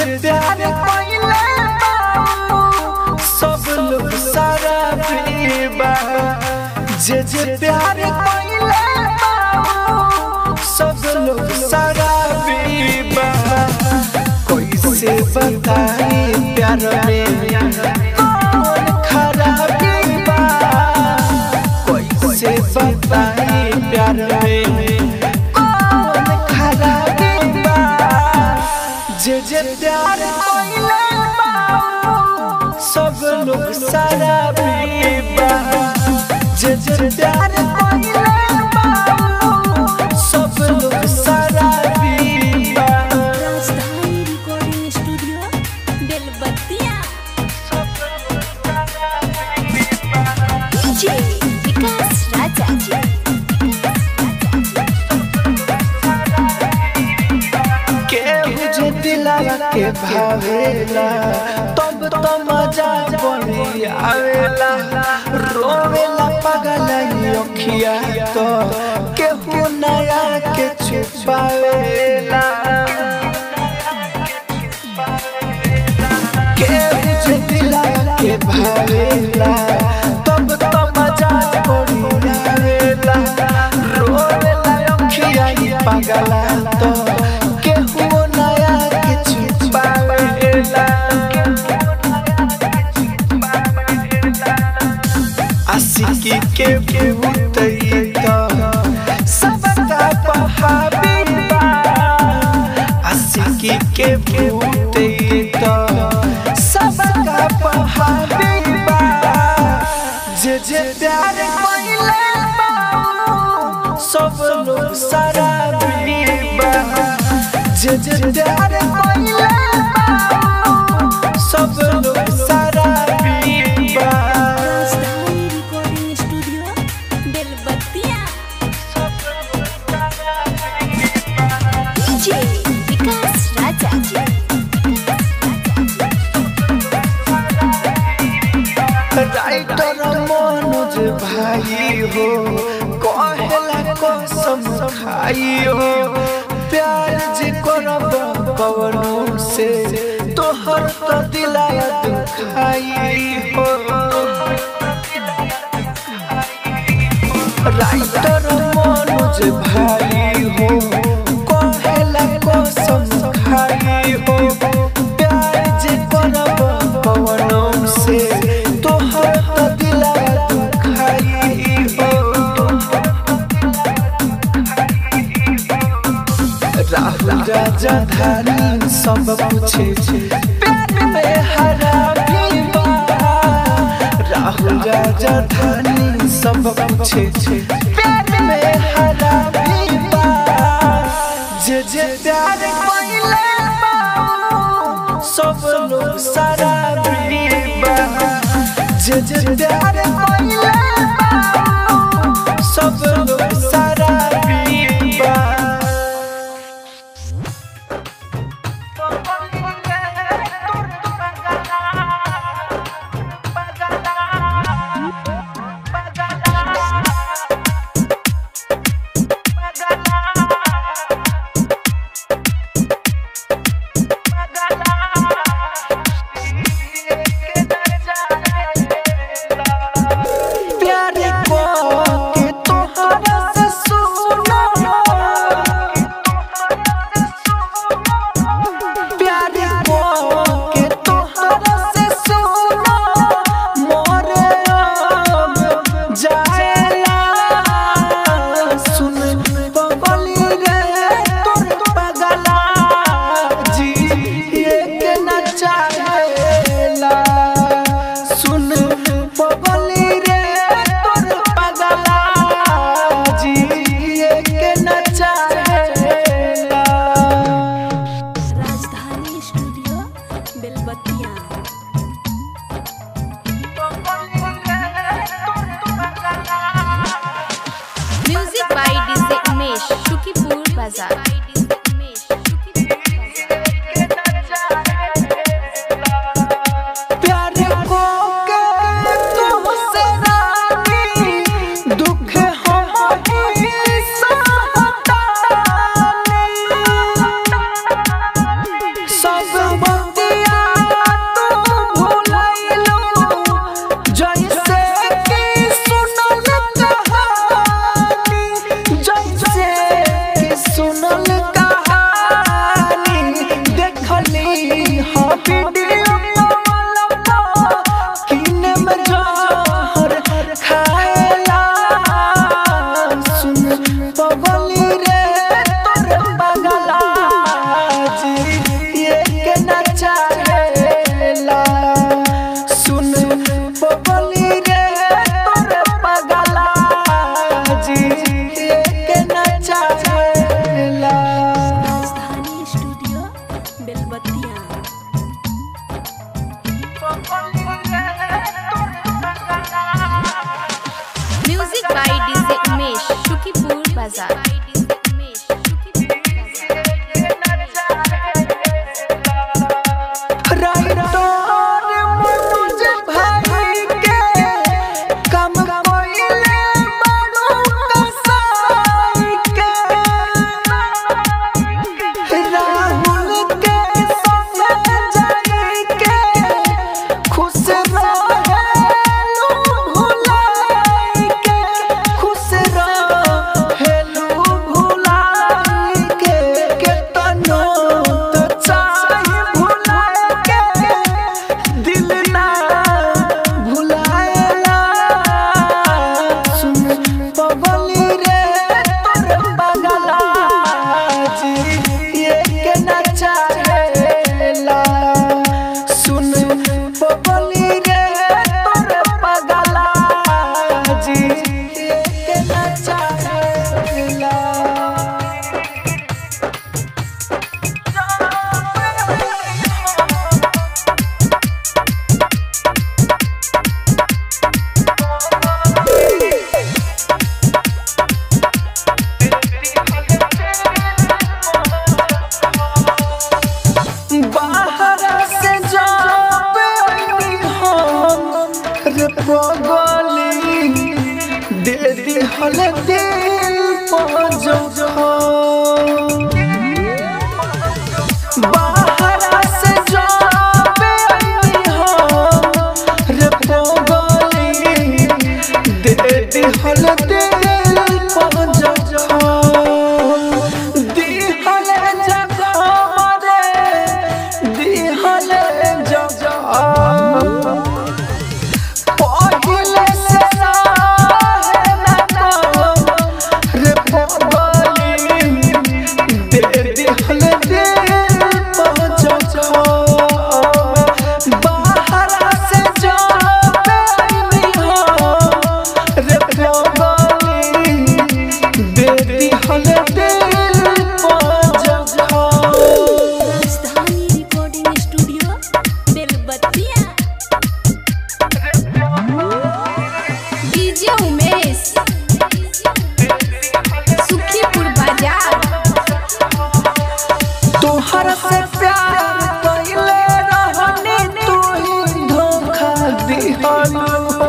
प्यार कोइले बा सब लोग सारा पीबा जे जे प्यार कोइले बा सब लोग सारा पीबा कैसे बताई प्यार में कौन खराबी बा कैसे बताई प्यार में कौन खराबी बा जे जे प्यार कोइले बा सब लोग सारा पीबा जे जे प्यार कोइले बा सब लोग सारा पीबा Rajdhani recording studio Belbattiya DJ Vikas Raja केहू जे दिलावा के भावेला तब तो मजा बनी आवेला रोवेला पगलाई अखिया तो केहू नया के छुपावेला केहू जे दिलावा के भावेला तब तो मजा बनी आवेला रोवेला अखिया पगला तो केहू नया के छुपावेला आशिकी के भूतई तो सबका बहाबीबा आशिकी के भूतई तो सबका बहाबीबा जे जे प्यार कोइले बा सब लोग सारा बीबा जे जे प्यार कोइले बा सब लोग सारा बीबा Rajdhani recording studio Belbattiya DJ Vikas Raja writer Manoj भाई हो कहेला कसम खाई हो प्यार जे करब पवनों से तोहर तो दिलाया दुखाई हो राइटर मनोज भाई हो कहेला कसम खाई हो प्यार जे करब पवनों से तोहर तो दिलाया दुखाई हो राहुल राजा धानी सब पूछे प्यार में हरा भी बा राहुल राजा धानी सब पूछे प्यार में हरा भी बा जे जे प्यार कोइले बा सब लोग सारा भी बा जे जे प्यार कोइले बा सब लोग सारा भी बा प्लाजा उमेश राइटर मनोज भाई के कम कोइले बड़ू कसाई के राहुल के संग जाई के खुश रहेलू भुलाई के खुश रहेलू भुलाई के केतनो तो चाहे भुलाए के दिल ना भुलाएला सुन पगली रे तोर बगला जी ये के ना चाहेला सुन पगली रे तोर बगला जी ये के ना चाहेला बाहर से जब आई हम रे पगली दे दी हल दिल पर बाहर से जब आई हम रे पगली दे दी हल दिल पर दिहल जगह रे दिहल जगह पहिले से रहे ना कम रे पगली दे दिहल दिल पर जगह बाहर से जब आई हम रे पगली दे दिहल दिल पर जगह Rajdhani recording studio Belbattiya DJ Umesh Sukhipur Bazar तोहर से प्यार कइले रहनी तू ही धोखा दिहल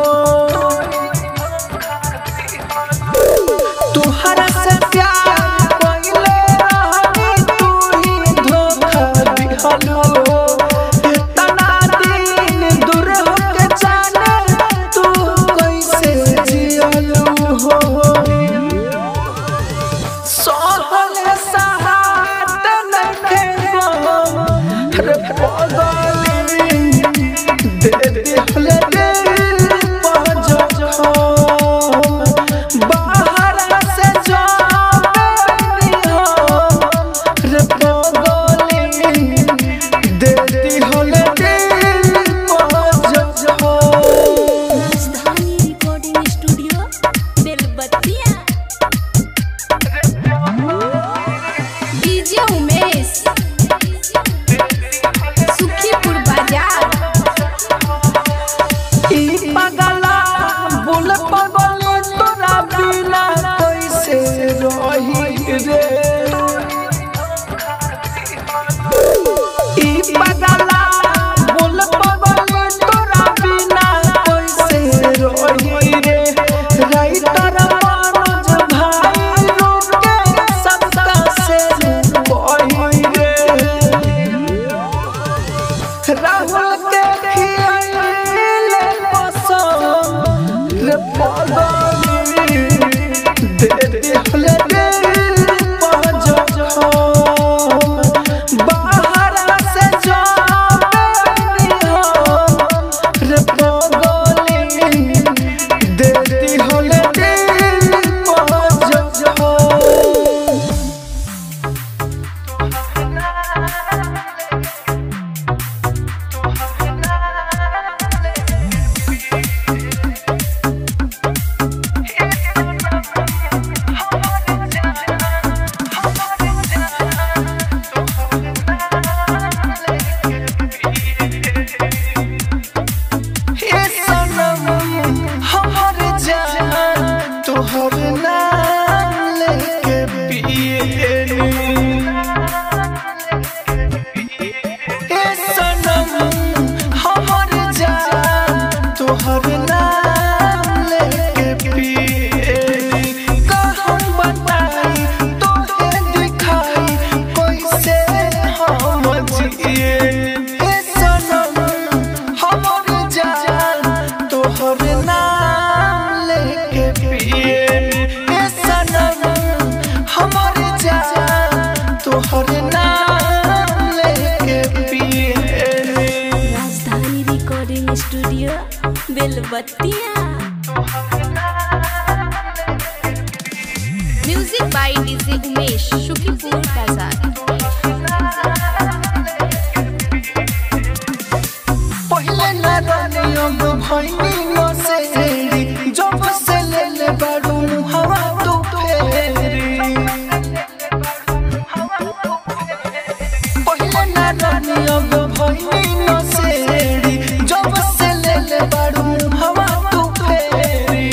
तोहर से प्यार कइले रहनी तू ही धोखा दिहल इतना दिन दूर होके जाने तू कैसे जियल हो सोहल सहात नखे गो रे पगली दे दिहल दिल पजो बाहर से जानी हम रे पगली दे दिहल दिल पजो Rajdhani recording studio Belbattiya DJ Umesh Sukhipur Bazar ई पगला बोल पगले तोरा बिना कैसे रही रे ई पगला बोल पगले तोरा बिना कैसे रही रे राइटर मनोज भाई रोके सबका से बही रे राहुल के खियाइले पसंद रे पगली दे दिहल दिल पजो बाहर से जानी हम रे पगली दे दिहल दिल पजो हे सनम हमर जान तोहर नाम ले by DJ Umesh, Shukipur Bazaar. पहिले ना रानी अब भइनी न सेरी जब से ले ले बाडू हवा तू फेरी पहिले ना रानी अब भइनी न सेरी जब से ले ले बाडू हवा तू फेरी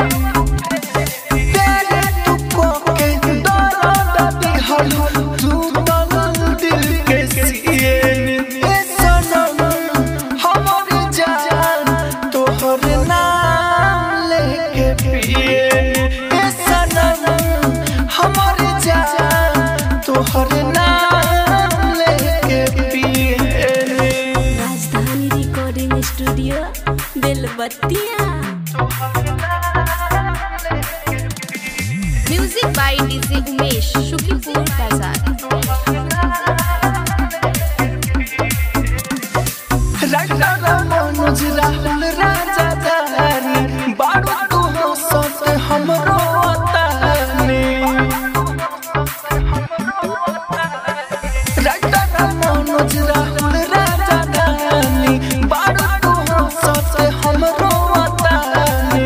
तेरे तू को के दर्द दिहल तू तल दिल के सिए ए सनम हमर जान तोहर नाम लेके पिए ए सनम हमर जान तोहर नाम लेके पिए Rajdhani recording studio Belbattiya music by DJ Umesh Shukipur Bazar Raja Manoj Rahul राजा दानी बारू तू हो सत हमरो तानी राजा मनोज राहुल राजा दानी बारू तू हो सत हमरो तानी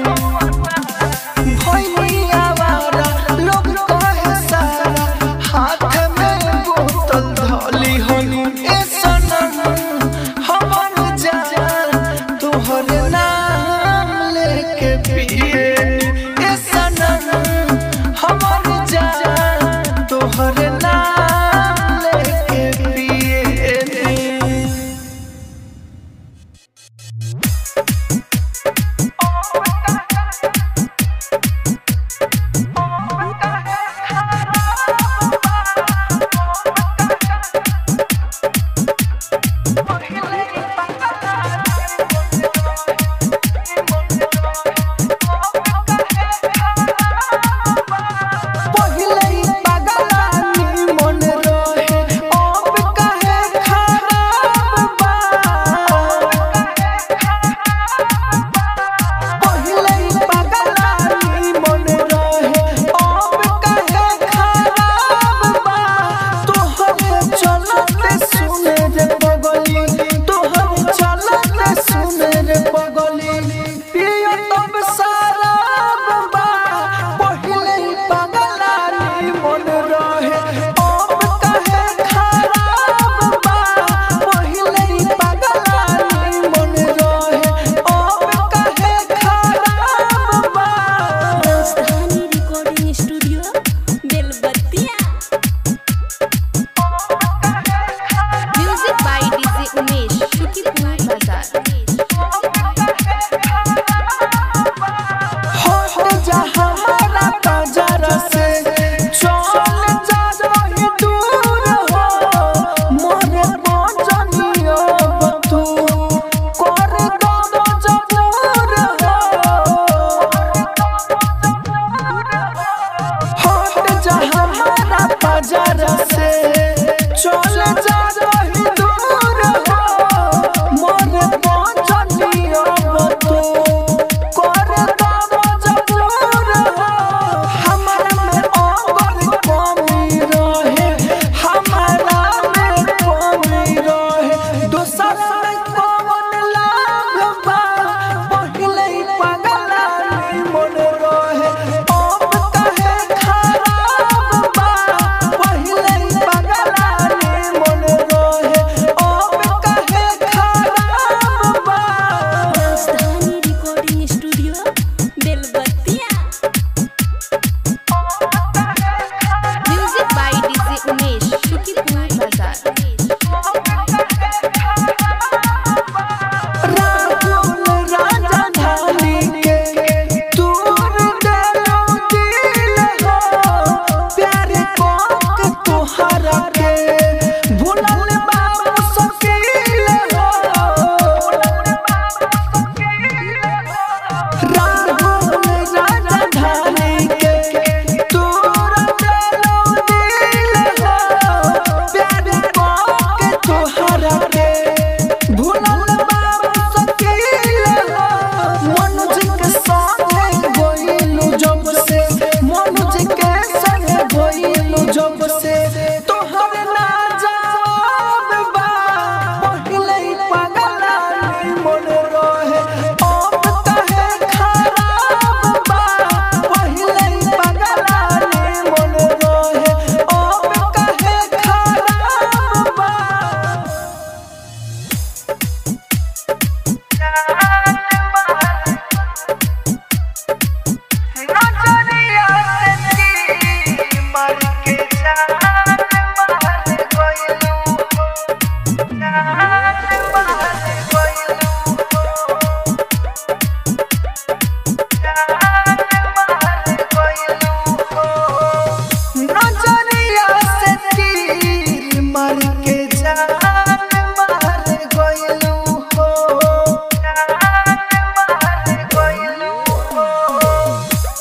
भइनी आवारा लोग कहे सारा हाथ में बोतल धली हनी ए सनम हमर जान तोहर नाम लेके पिए ए सनम हमर जान तोहर नाम लेके पिए Thank you.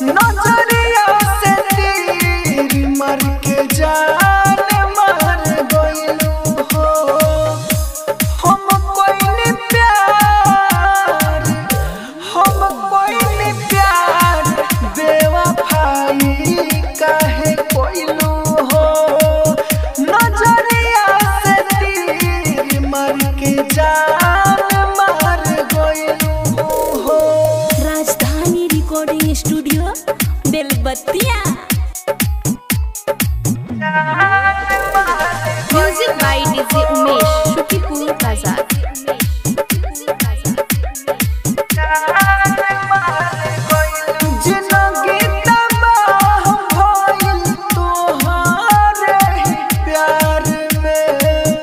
नजरिया से तीर मार के जान मार गइलू हो हम कोई प्यार हम कोई प्यार बेवफाई काहे कोइलू हो नजरिया से तीर मार के जान मार गइलू हो Rajdhani recording studio Belbattiya music by DJ Umesh Shukipur Bazar जिंदगी तबाह भइल तोहारे ही प्यार में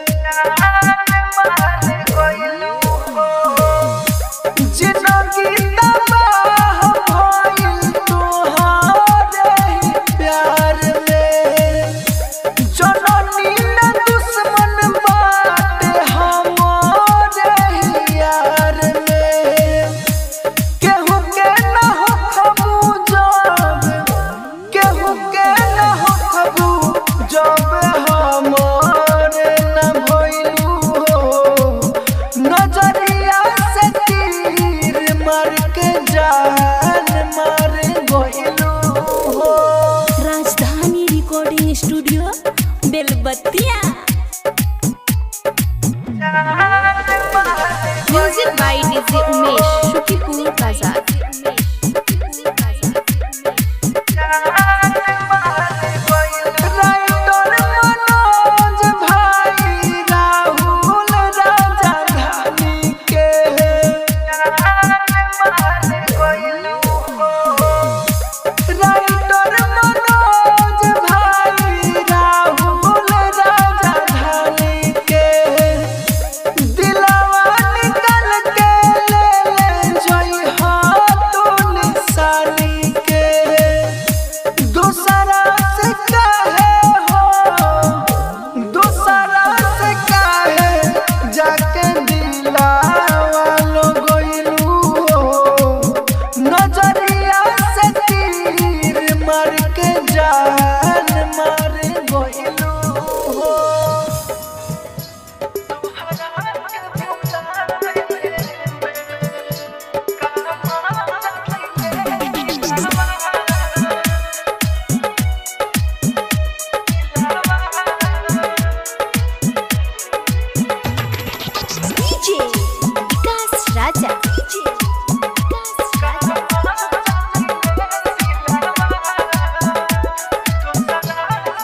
जिंदगी तबाह भइल तोहारे ही प्यार में जननी न दुश्मन बाटे हमारे ही यार में केहू के न हो खबू जब केहू के न हो खबू जब हमारे न भइलू हो नजरिया से तीर मार के जान मार गइलू हो Rajdhani recording studio Belbattiya music by DJ Umesh Shukipur Bazar writer Manoj भाई राहुल राजा धानी के राइटर मनोज भाई राहुल राजा धानी के दिलवा निकल के ले ले जोई हो तू निशानी के दूसरा से कहे हो दूसरा से कहे जाके दिलावा लो गइलू हो नजरिया से तीर मार के जान मार गइलू हो डीजे विकास राजा डीजे विकास राजा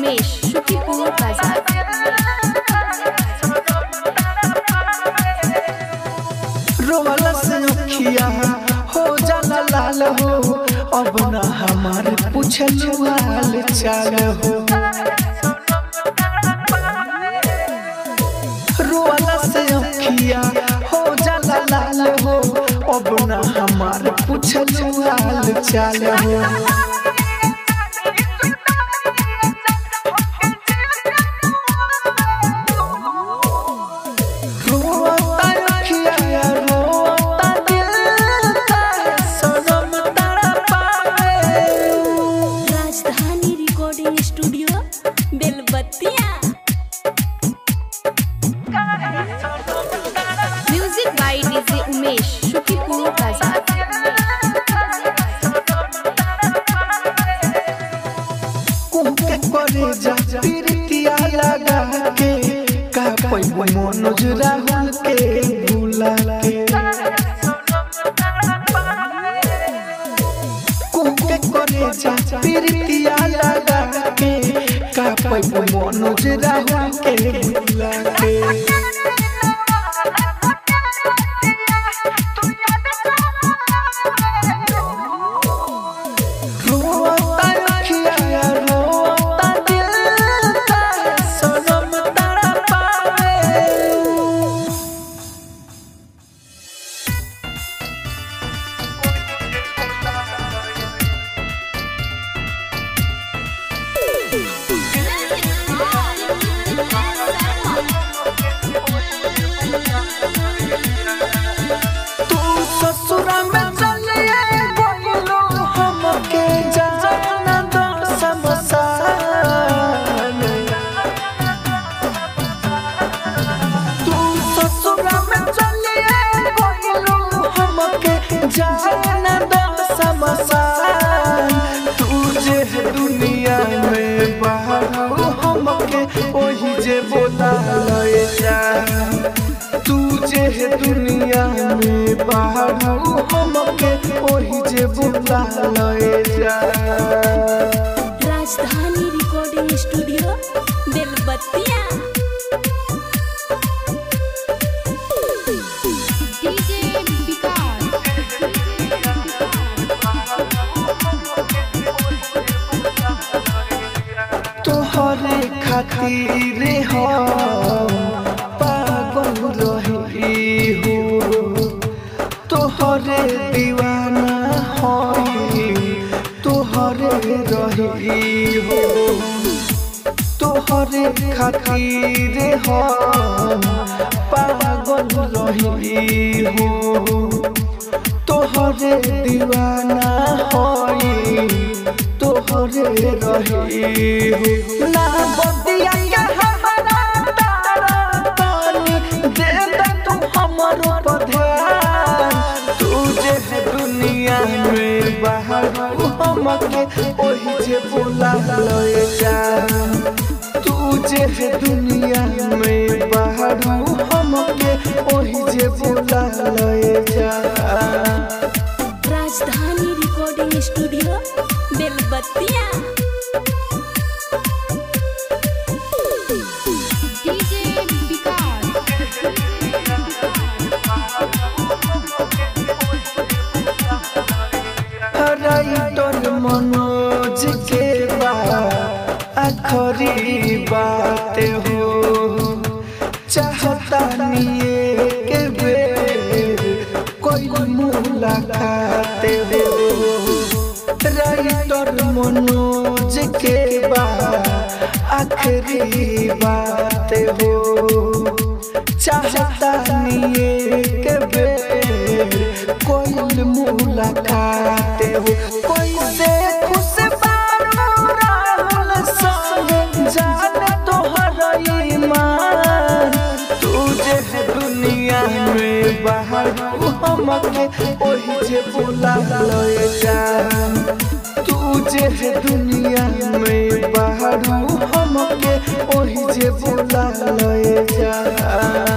उमेश शुकीपुर बाजार रोवाला से अखिया हो जाला लाल हो अब ना हमारे पूछल हाल चाल हो रोवाला से अखिया हो जाला लाल हो अब ना हमारे पूछल हाल चाल हो रोता अखिया रोता दिल सनम तड़पावे Rajdhani recording studio Belbattiya music by DJ Umesh Shukipur Bazar कुहके करे जा प्रीतिया लगा के का पैबो मनोज राहुल के भूला के कुहके करे जा प्रीतिया लगा के का पैबो मनोज राहुल के भूला के रोता अखिया रोता दिल सनम तड़पावे तू ससुरा में चलिए बोलो हमके जाना दो समसान तू ससुरा में चलिए बोलो हमके जाना दो समसान तुझे दुनिया में बाहर हमके ओही जे बोला लए जा तुझे है दुनिया में बाहर हमके ओही जे बुला लए जा Rajdhani recording studio Belbattiya DJ Vikas तोहरे खातिर हम पागल रही हो तोहरे दीवाना हई तोहरे रही हो तोहरे खातिर हम पागल रही हो तोहरे दीवाना हई तोहरे रही हो ना बदिया के हमारा तारा तानी दे दे तू हमरो पर ध्यान तुझे है दुनिया में बाहर हमके ओही जे बोला लए जा तुझे है दुनिया में बाहर हमके ओही जे बोला लए जा Rajdhani recording studio Belbattiya DJ Vikas writer Manoj के बा आखरी बात हो चाहता निये के बेर कोई मुलाकात हो राइटर मनोज के बा आखरी बात हो चाहता निये के बेर कोई मुलाकात हो कोई से खुश बारू राहुल संग जाने तोहर ईमान तुझे है दुनिया में बाहर हमके ओही जे बुला लए जा तुझे है दुनिया में बाहर हमके ओही जे बुला लए जा